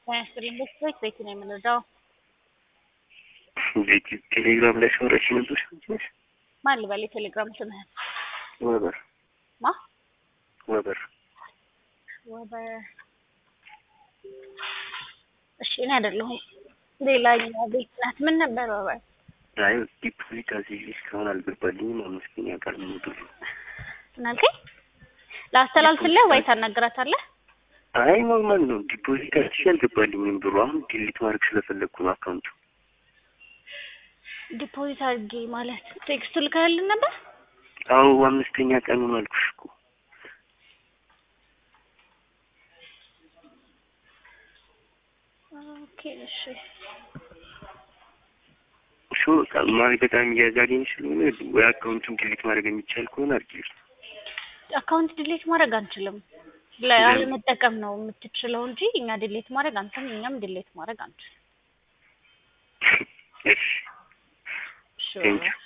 ያስጥልኝ ቤት ቤት ነው የምንረዳው። ቤት ቴሌግራም ላይ ሰውረች ነበር ነች ማን ልበል? የቴሌግራም ስምህን ወበር ማ ወበር ወበ እሺ፣ እኔ አይደለሁም ሌላኛው ቤት ናት። ምን ነበር ወበ? አይ ዲፖዚት አዝዤ እስካሁን አልገባልኝም። አምስተኛ ቀን ሙሉ ምን አልከኝ? ላስተላልፍልህ ወይ ታናግራታለህ? አይ ኖርማል ነው። ዲፖዚት አዝዤ አልገባልኝም ብሩ። አሁን ዲሊት ማድረግ ስለፈለግኩ ነው አካውንቱ። ዲፖዚት አድርጌ ማለት ቴክስቱ ልከህልን ነበር? አዎ አምስተኛ ቀኑን አልኩሽ እኮ ኦኬ እሺ። እሱ ማለት በጣም እያዛገኝ ስለሆነ ወይ አካውንቱን ዲሊት ማድረግ የሚቻል ከሆነ አድርጊልኝ። አካውንት ዲሌት ማድረግ አንችልም። ለመጠቀም ነው የምትችለው እንጂ እኛ ዲሌት ማድረግ አንተም እኛም ዲሌት ማድረግ አንችልም። እሺ እሺ ቴንኪው